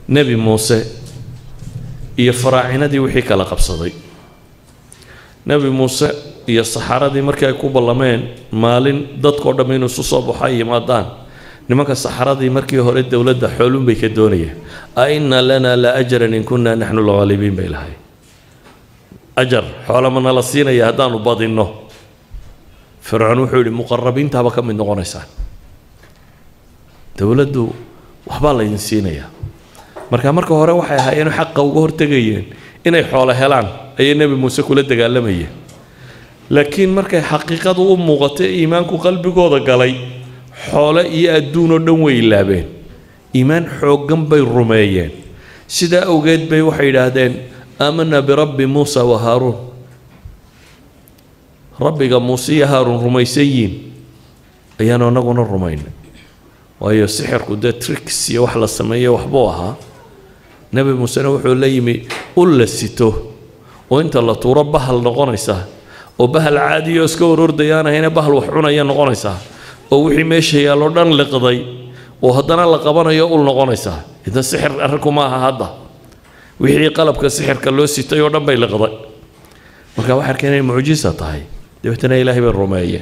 nebi muuse iyo faraacinadii wixii kala qabsaday nebi muuse iyo saxaradii markii ay ku ballameen maalin dadkao dhamm inuu isu soo baxo ay yimaadaan nimanka saxaradii markii hore dowladda xoolun bay ka doonayeen a inna lana la ajaran in kunna naxnu lghaalibiin bay lahay ajar xoola ma nala siinaya haddaanu badinno fircoon wuxuu yidhi muqarabiintaaba ka mid noqonaysaan dowladdu waxbaa laydin siinayaa marka marka hore waxay ahaayeen xaqa uga hortegayeen inay xoolo helaan ayay nebi muuse kula dagaalamayeen laakiin markay xaqiiqadu u muuqatay iimaanku qalbigooda galay xoole iyo adduunoo dhan way ilaabeen iimaan xooggan bay rumeeyeen sidaa awgeed bay waxay yidhaahdeen aamanaa birabbi muusa wa haaruun rabbiga muuse iyo haaruun rumaysan yiin ayaanu annaguna rumaynay waayo sixirku dee tricks iyo wax la sameeyo waxbuu ahaa nebi muusena wuxuu la yimi ul la sito oo inta la tuuro bahal noqonaysa oo bahal caadiyo iska horordayaan ahayna bahal wax cunaya noqonaysaa oo wixii meesha yaalloo dhan liqday oo haddana la qabanayo ul noqonaysaa idan sixir arrinku ma aha hadda wixii qalabka sixirka loo sitay oo dhan bay liqday marka waxay arkeen inay mucjisa tahay dabeetana ilaahay bay rumeeyeen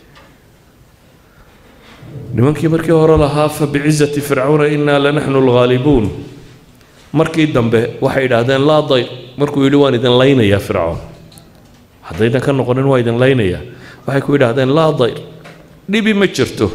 nimankii markii hore lahaa fa bicizati fircawna innaa lanaxnu lghaalibuun markii dambe waxay idhaahdeen laa dayq markuu yidhi waan idin laynayaa fircoon haddaydan ka noqonin waa idin laynayaa waxay ku yidhaahdeen laa dayr dhibi ma jirto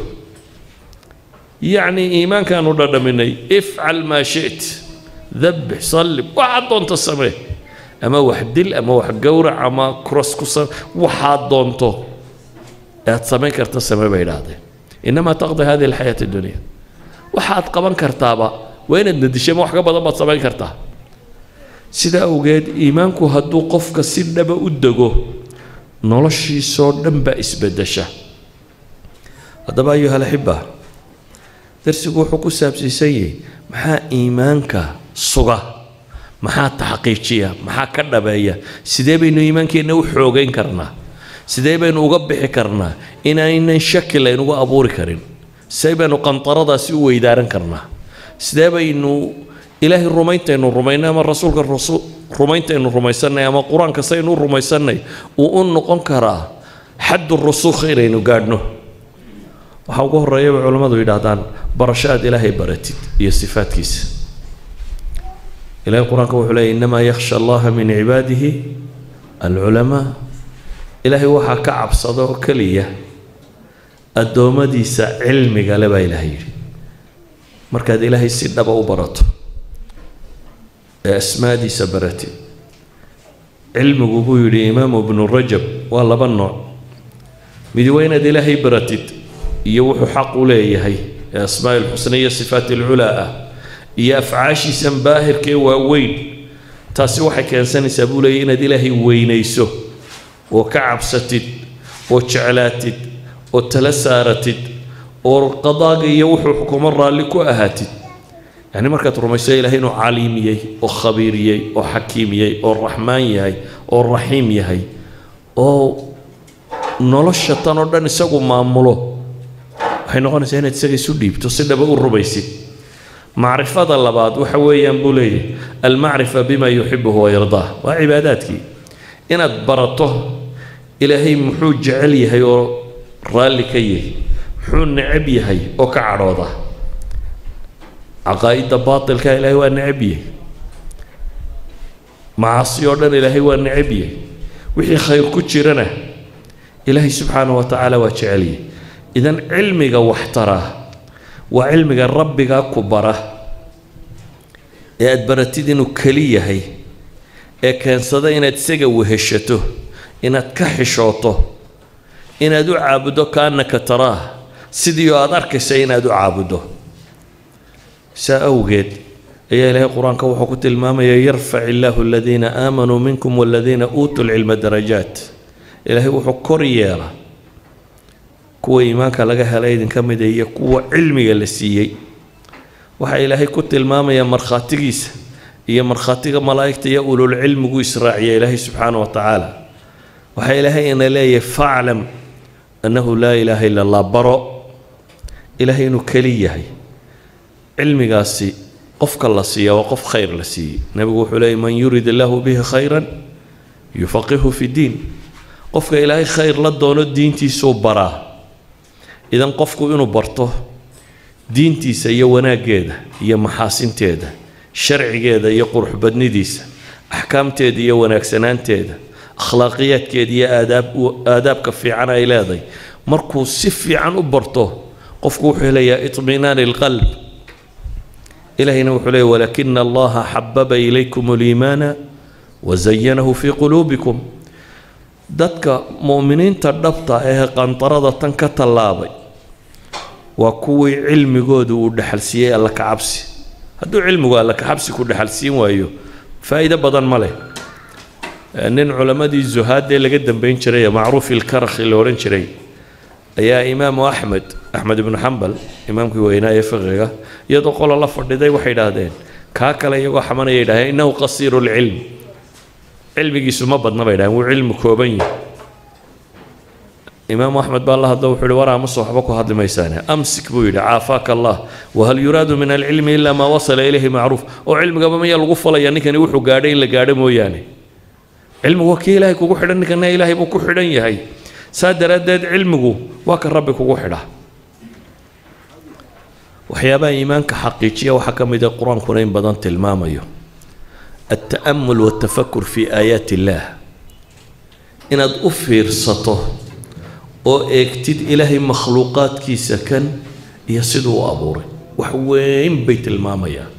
yacni iimaankaanu dhadhaminay ifcal maa shit dabbix sallib waxaad doonto samee ama wax dil ama wax gowrac ama kuras ku sam waxaad doonto aad samayn karta samee bay idhaahdeen inamaa taqdi hadihi alxayaat addunya waxaad qaban kartaaba waa inaad nadishama wax ka badan baad samayn kartaa sidaa awgeed iimaanku hadduu qofka si dhaba u dego noloshiisoo dhan baa isbedesha haddaba ayuha alaxiba darsigu wuxuu ku saabsiisan yahay maxaa iimaanka suga maxaa taxqiijiya maxaa ka dhabeeya sidee baynu iimaankeenna u xoogayn karnaa sidee baynu uga bixi karnaa inaynan shaki laynugu abuuri karin sidee baynu qantaradaasi u weydaaran karnaa sidee baynu ilaahay rumayntaynu rumaynay ama rasuulka rumayntaynu rumaysannay ama qur-aanka saynu u rumaysannay uu u noqon karaa xaddu rusukh inaynu gaadhno waxaa ugu horreeya bay culammadu yidhaahdaan barasho aad ilaahay baratid iyo sifaadkiisa ilahay qur-aanka wuxuu leeyay innamaa yakhsha allaha min cibaadihi alculamaa ilaahay waxaa ka cabsada oo keliya addoommadiisa cilmiga le baa ilaahay yidhi markaad ilaahay si dhaba u barato ee asmaadiisa baratid cilmigu buu yidhi imaamu ibnu rajab waa laba nooc midi waa inaad ilaahay baratid iyo wuxuu xaq u leeyahay ee asmaa lxusna iyo sifaat alculaa ah iyo afcaashiisan baahirka ee waaweyn taasi waxay keensanaysaa buu leeyahy inaad ilaahay weynayso oo ka cabsatid oo jeclaatid oo tala saaratid oo qadaaga iyo wuxuu xukumo raalli ku ahaatid yacni markaad rumayso ilaahay inuu caliimiyey oo khabiiriyey oo xakiimiyey oo raxmaan yahay oo raxiim yahay oo nolosha tan oo dhan isagu maamulo waxay noqonaysaa inaad isaga isu dhiibto si dhaba u rumaysid macrifada labaad waxa weeyaan buu leeyahy almacrifa bima yuxibuhu wayardaa waa cibaadaadkii inaad barato ilaahay muxuu jecel yahay oo raalli ka yahay muxuu necab yahay oo ka cadhooda caqaa'idda baatilka ilaahay waa necab yahay macaasi oo dhan ilaahay waa necab yahay wixii khayr ku jirana ilaahay subxaanahu wa tacaala waa jecel yahay idan cilmiga waxtara waa cilmiga rabbigaa ku bara ee aada baratid inuu keli yahay ee keensada inaad isaga weheshato inaad ka xishooto inaad u caabuddo kaannaka taraah sidii oo aada arkaysa inaad u caabuddo saa awgeed ayaa ilaahay qur-aanka wuxuu ku tilmaamaya yarfac illaahu aladiina aamanuu minkum waladiina uutuu lcilma darajaat ilaahay wuxuu kor yeela kuwa iimaanka laga helay idinka mida iyo kuwa cilmiga la siiyey waxaa ilaahay ku tilmaamaya markhaatigiisa iyo markhaatiga malaa'igta iyo ululcilmigu israaciya ilaahay subxaana wa tacaala waxaa ilaahay ina leeyahay faclam annahu laa ilaaha ila allah baro ilaahay inuu keli yahay cilmigaasi qofka la siiya waa qof khayr la siiyey nebigu wuxuu leeyay man yurid illaahu bihi khayran yufaqihu fi diin qofka ilaahay khayr la doono diintiisuu baraa idan qofku inuu barto diintiisa iyo wanaaggeeda iyo maxaasinteeda sharcigeeda iyo quruxbadnidiisa axkaamteeda iyo wanaagsanaanteeda akhlaaqiyaadkeeda iyo aadaab aadaabka fiican ay leedahay markuu si fiican u barto qofku wuxuu helayaa iطminaani اlqalb ilahayna wuxuu leeya walakina allaha xababa ilaykum اliimaana wazayanahu fii quluubikum dadka mu'miniinta dhabta ee qandarada tan ka tallaabay waa kuwii cilmigoodu uu dhexalsiiyey alla kacabsi hadduu cilmigu alla kacabsi ku dhexalsiin waayo faa'iido badan ma leh nin culammadii zuhaadee laga dambeyn jiray ee macruuf ilkarakhi la odhan jiray ayaa imaamu axmed axmed ibnu xambal imaamkii weynaa ee fiqiga iyadoo qola la fadhiday waxay idhaahdeen kaa kale iyagoo xamanaya yidhahdeen innahu qasiiru lcilm cilmigiisu ma badna bay dhahdeen wuu cilmi kooban yahay imaamu axmed baa la hadlo wuxuu yihi war amase waxba ku hadli maysaane amsik buu yidhi caafaaka allah wahal yuraadu min alcilmi ilaa maa wasala ilayhi macruuf oo cilmigaba mayaa lagu falaya ninkani wuxuu gaadhay in la gaadho mooyaane cilmigu waa kii ilaahay kugu xidhan ninkana ilaahay buu ku xidhan yahay saa daraaddeed cilmigu waa ka rabbi kugu xidha waxyaabaha iimaanka xaqiijiya waxaa ka mid ah qur-aankuna in badan tilmaamayo alta'amul waltafakur fi aayaati illaah inaad u fiirsato oo eegtid ilaahay makhluuqaadkiisa kan iyo siduu u abuuray wax weyn bay tilmaamayaan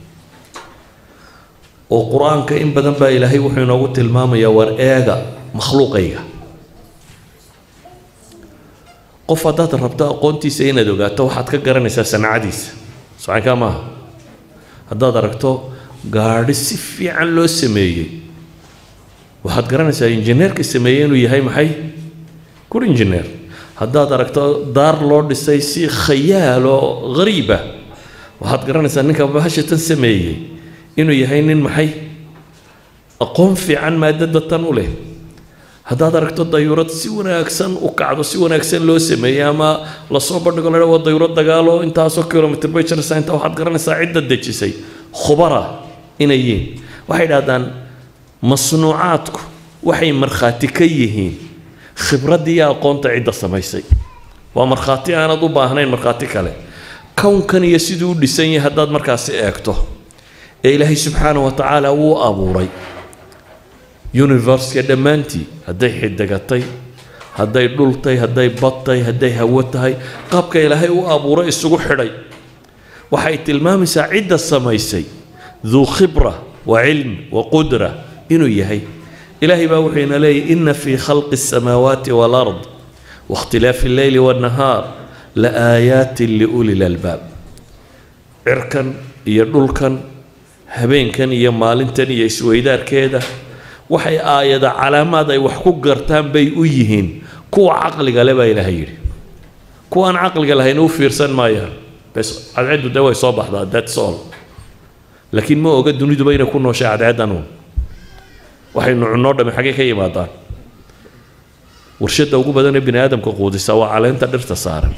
oo qur-aanka in badan baa ilaahay wuxuu inoogu tilmaamayaa war eega makhluuqayga qof haddaad rabto aqoontiisa inaad ogaato waxaad ka garanaysaa sanacadiisa socankaa maaha haddaad aragto gaadhi si fiican loo sameeyey waxaad garanaysaa injineerka sameeyey inuu yahay maxay good injineer haddaad aragto daar loo dhisay si khayaal oo hariib ah waxaad garanaysaa ninka bahashatan sameeyey inuu yahay nin maxay aqoon fiican maadada tan u leh haddaad aragto dayuurad si wanaagsan u kacdo si wanaagsan loo sameeyey ama lasoo bandhigo la waa dayuurad dagaalo intaasoo kilomitr bay jaraysaa intaa waxaad garanaysaa cidda dejisay khubara inay yihiin waxay dhahdaan masnuucaadku waxay markhaati ka yihiin khibraddii iyo aqoonta cidda samaysay waa markhaati aanad u baahnayn markhaati kale kownkan iyo siduu u dhisan yahay haddaad markaasi eegto ee ilaahay subxaana wa tacaala wuu abuuray universka dhammaantii hadday xidigatay hadday dhultay hadday badtay hadday hawo tahay qaabka ilaahay u abuuray isugu xidhay waxay tilmaamaysaa cidda samaysay duu khibra wa cilm wa qudra inuu yahay ilaahay baa wuxuu ina leeyahy ina fii khalqi الsamaawaati wاlard waاkhtilaafi اlleyli wاnnahaar laaaayaatin liuli lalbaab cirkan iyo dhulkan habeenkan iyo maalintan iyo isweydaarkeeda waxay aayada calaamaad ay wax ku gartaan bay u yihiin kuwa caqliga le baa ilaahay yidhi kuwaan caqliga lahayn u fiirsan maayaan bes cadceeddu dee way soo baxdaa that's all laakiin ma oga duniduba inay ku nooshay cadceeddan uun waxaynu cunnoo dhami xaggee ka yimaadaan warshadda ugu badan ee bini aadamka quudisa waa caleenta dhirta saaran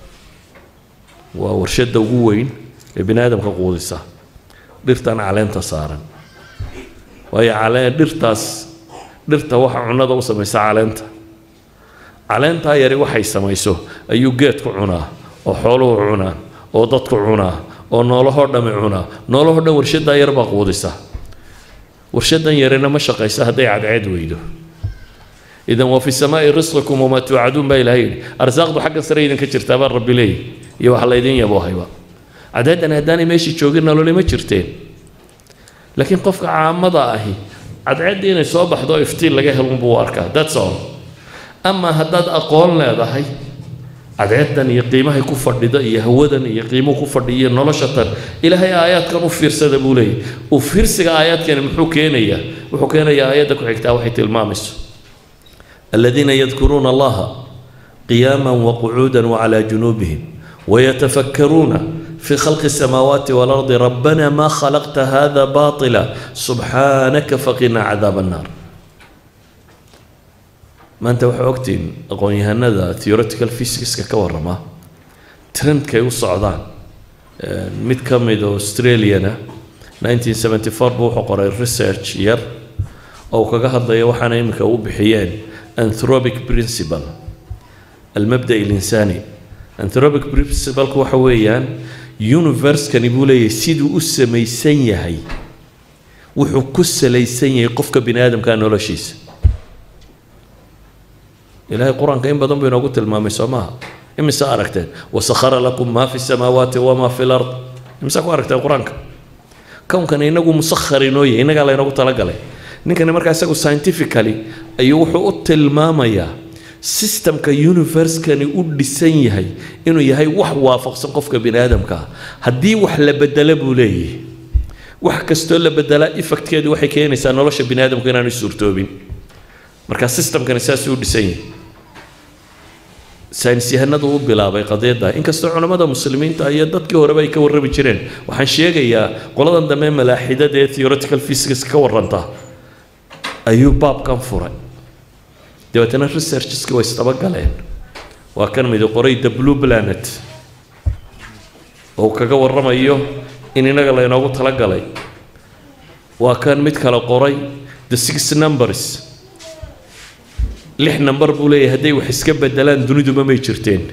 waa warshadda ugu weyn ee bini aadamka quudisa dhirtan caleenta saaran waayo caleen dhirtaas dhirta waxa cunnada u samaysa caleenta caleentaa yari waxay samayso ayuu geedku cunaa oo xooluhu cunaa oo dadku cunaa oo noolahoo dhami cunaa noolahoo dhan warshaddaa yar baa quudisa warshadan yarina ma shaqaysa hadday cadceed weydo idan waa fi samaai risqikum wamaa tuucaduun baa ilahay yidhi arsaaqdu xagga sare idinka jirtaa baa rabbi leeyahy iyo waxa laydin yaboohayba cadceeddan haddaanay meeshii joogin nolole ma jirteen laakiin qofka caamada ahi cadceeddii inay soo baxdo iftiin laga helunbuu arkaa that's all ama haddaad aqoon leedahay cadceeddan iyo qiimahay ku fadhida iyo hawadan iyo qiimuhu ku fadhiya iyo nolosha tan ilaahay aayaadkan u fiirsada buu leeyahy u fiirsiga aayaadkani muxuu keenayaa wuxuu keenayaa aayadda ku xigtaa waxay tilmaamayso aladiina yadkuruuna allaha qiyaama waqucuuda wacalaa junuubihim wayatafakkaruuna في خلق السماوات والأرض ربنا ما خلقت هذا باطلا سبحانك فقنا عذاب النار ما أنت وحوقتين أقول هذا theoretical physics كورما trend كي وصعدان ميت كميد أستراليانا 1974 buu wuxuu qoray research yar oo uu kaga hadlayo waxaana iminka u bixiyeen anthropic principle almabda اlinsaani anthropic principleku waxa weeyaan universekani buu leeyahay siduu u samaysan yahay wuxuu ku salaysan yahay qofka bini aadamka noloshiisa ilaahay qur-aanka in badan buu inoogu tilmaamay soo maaha imise aragteen wasakhara lakum maa fi samaawaati wamaa fi lard imise ku aragteen qur-aanka kownkani inagu musakhar inoo yahay innagaa laynoogu talagalay ninkani markaa isagu scientifically ayuu wuxuu u tilmaamayaa systemka universekani u dhisan yahay inuu yahay wax waafaqsan qofka bini aadamka ah haddii wax la bedelo buu leeyahay wax kastoo la bedelaa effectkeedu waxay keenaysaa nolosha bini aadamku inaanu suurtoobin marka systemkani saasuu u dhisan yahay saynis yahanadu u bilaabay qadiyadda inkastoo culammada muslimiinta iyo dadkii horeba ay ka warrami jireen waxaan sheegayaa qoladan dambe malaaxidada ee theoretical physics ka warranta ayuu baabkan furay dabeetana researcheski way isdabagaleen waa kan midi qoray the blue planet oo kaga warramayo in inaga laynoogu talagalay waa kan mid kale qoray the six numbers lix number buu leeyahay hadday wax iska bedelaan duniduba may jirteen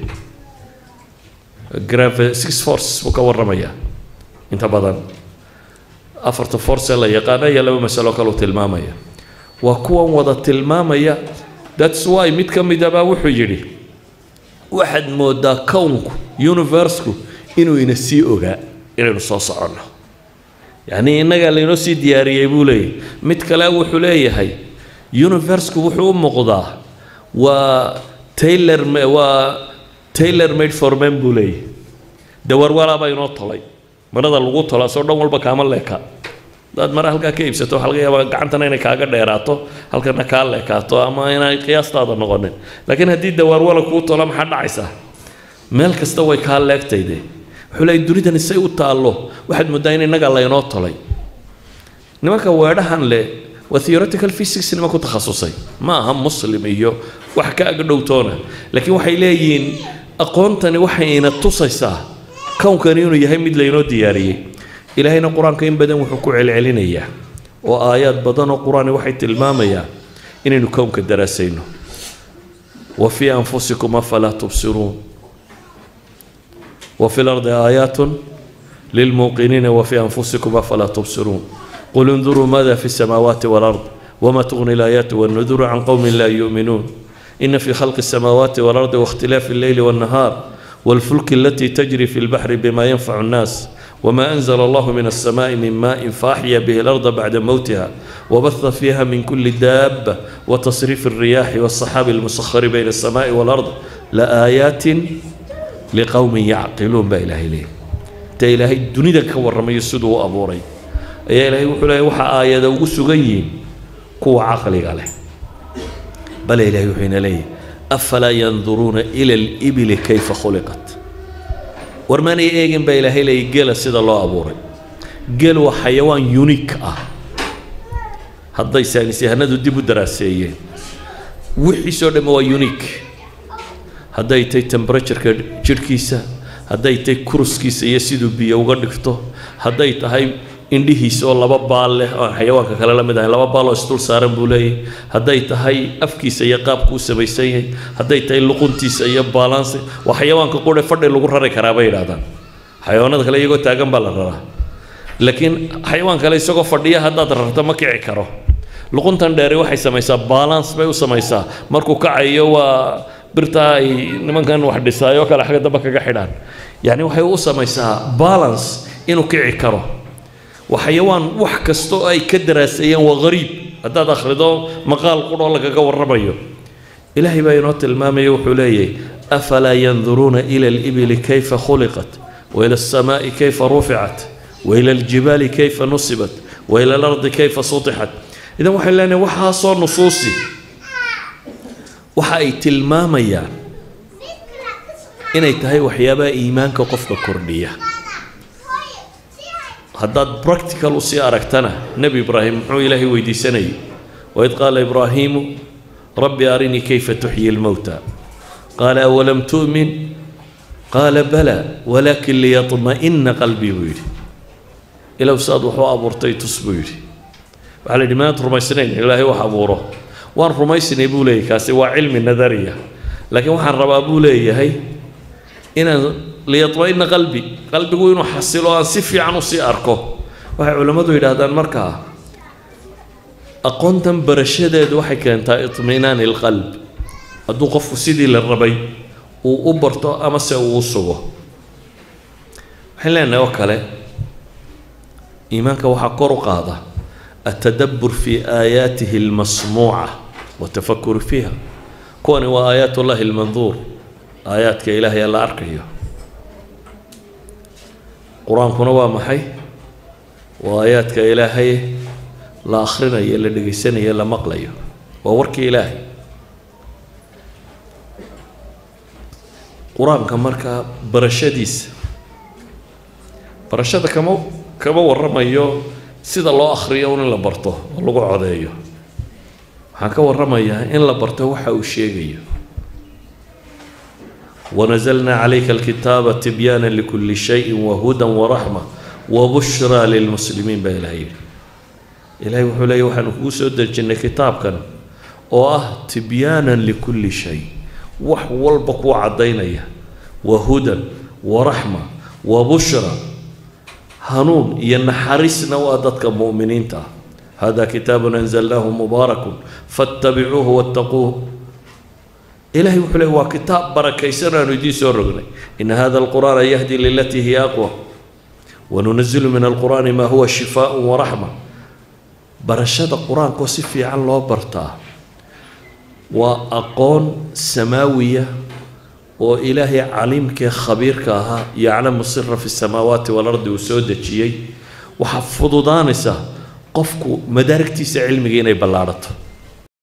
grave six forces buu ka warramayaa inta badan afarta force la yaqaana iyo laba masalo kaleu tilmaamaya waa kuwan wada tilmaamaya that's why mid ka midabaa wuxuu yidhi waxaad moodaa kownku universku inuu ina sii ogaa inaynu soo soconno yacnii innagaa laynoo sii diyaariyey buu leeyahay mid kale wuxuu leeyahay universku wuxuu u muuqdaa waa taylor waa taylor made for men buu leeyahay dawarwalaabaa inoo tolay marada lagu tola soo dhan walba kaama leeka hadaad mare halkaa ka iibsato waxaa laga yaabaa gacantana inay kaaga dheeraato halkana kaa leekaato ama inay qiyaastaada noqonin laakiin haddii dawaarwala kuu tola maxaa dhacaysaa meel kasta way kaa leegtayde wuxuu leeyay dunidani say u taallo waxaad moodaa in innaga laynoo tolay nimanka weedhahan leh waa theoretical physics nima ku takhasusay ma aha muslim iyo wax ka aga dhowtoona laakiin waxay leeyihiin aqoontani waxay ina tusaysaa kownkani inuu yahay mid laynoo diyaariyey ilaahayna qur-aanka in badan wuxuu ku celcelinayaa oo aayaad badan oo qur-aani waxay tilmaamayaa inaynu kownka daraasayno wa fii anfusikum afalaa tubsiruun وفي الأرض آيات للموقنين وفي أنفسكم أفلا تبصرون قل انظروا ماذا في السماوات والأرض وما تغني الآيات والنذر عن قوم لا يؤمنون إن في خلق السماوات والأرض واختلاف الليل والنهار والفلك التي تجري في البحر بما ينفع الناس وما أنزل الله من السماء من ماء فأحيا به الأرض بعد موتها وبث فيها من كل دابة وتصريف الرياح والصحاب المسخر بين السماء والأرض لآيات liqowmin yacqiluun baa ilaahay leeyahy inta ilaahay dunida ka warramayo siduu u abuuray ayaa ilaahay wuxuu leeyahy waxaa aayada ugu sugan yihiin kuwa caqliga leh bale ilahay wuxuu ina leeyahy afalaa yanduruuna ila alibili kayfa khuliqat war maanay eegin baa ilaahay leeyahy gela sida loo abuuray gel waa xayawaan unique ah hadday saynis yahanadu dib u daraaseeyeen wixiisoo dhamme waa unique hadday tay temperatureka jidhkiisa hadday tay kuruskiisa iyo siduu biyo uga dhigto hadday tahay indhihiisa oo laba baal leh oo xayawaanka kale la mid ahay laba baal oo isdul saaran buu leeyahay hadday tahay afkiisa iyo qaabku u samaysan yahay hadday tahay luquntiisa iyo baalaansi waa xayawaanka qure fadhi lagu rari karaa bay yidhahdaan xayawaanada kale iyagoo taagan baa la raraa laakiin xayawaan kale isagoo fadhiya haddaad rarto ma kici karo luquntan dheeri waxay samaysaa balance bay u samaysaa markuu kacayo waa birtaa ay nimankan wax dhisaayoo kale xagga dambe kaga xidhaan yacni waxay u samaysaa balance inuu kici karo waa xayawaan wax kasta oo ay ka daraaseeyeen waa hariib haddaad akhrido maqaal quroo lagaga warramayo ilaahay baa inoo tilmaamaya wuxuu leeyahay afalaa yanduruuna ila alibili kayfa khuliqat waila alsamaa'i kayfa ruficat waila aljibaali kayfa nusibat waila alardi kayfa sutixat idan waxay leenahay waxaasoo nusuusi waxa ay tilmaamayaan inay tahay waxyaabaha iimaanka qofka kordhiya haddaad practical usii aragtana nebi ibraahim muxuu ilaahay weydiisanayay waid qaala ibraahiimu rabbi arinii kayfa tuxyi lmowta qaala awalam tu'min qaala bala walaakin liyaطma'ina qalbii buu yidhi ilow saad waxu abuurtay tus buu yidhi waxaa la yidhi maad rumaysnayn ilaahay wax abuuro waan rumaysnay buu leeyahay kaasi waa cilmi nadariya laakiin waxaan rabaa buu leeyahay inaan liyatma'ina qalbi qalbigu inuu xasilo aan si fiican usii arko waxay culammadu yidhaahdaan markaa aqoontan barashadeedu waxay keentaa itminaani ilqalb hadduu qofku sidii la rabay uu u barto amase uu u sugo waxaan leenahay oo kale iimaanka waxaa kor u qaada التدبر في آياته المسموعة والتفكر فيها كون وآيات الله المنظور آيات كإلهي الله أركيه قرآن كنا ومحي وآيات كإلهي لا أخرنا يلا دقيسنا يلا مقليه وورك إلهي قرآن كمركا برشديس برشدة كما كما ورميو sida loo akhriyo un in la barto oo lagu codeeyo waxaan ka warramayaa in la barto waxa uu sheegayo wanazalnaa calayka alkitaaba tibyaana likulli shayin wahudan waraxma wabushraa lilmuslimiin baa ilahay yidhi ilahay wuxuu leeya waxaanu kugu soo dejinnay kitaabkan oo ah tibyaanan likulli shay wax walba kuu caddaynaya wahudan waraxma wabushra hanuun iyo naxariisna waa dadka mu'miniinta ah hada kitaabun anzalnaahu mubaarakun fattabicuuhu wattaquuh ilahay wuxuu leey waa kitaab barakaysan aanu idiin soo rognay ina hada alqur'aana yahdi lilatii hiya aqwa wanunazilu min alqur'aani maa huwa shifaaء waraxma barashada qur-aankoo si fiican loo bartaa waa aqoon samaawiya oo ilaahay caliimkee khabiirka ahaa yaclamu sira fi samaawaati walardi uu soo dejiyey waxaa fududaanaysa qofku madaarigtiisa cilmiga inay ballaadhato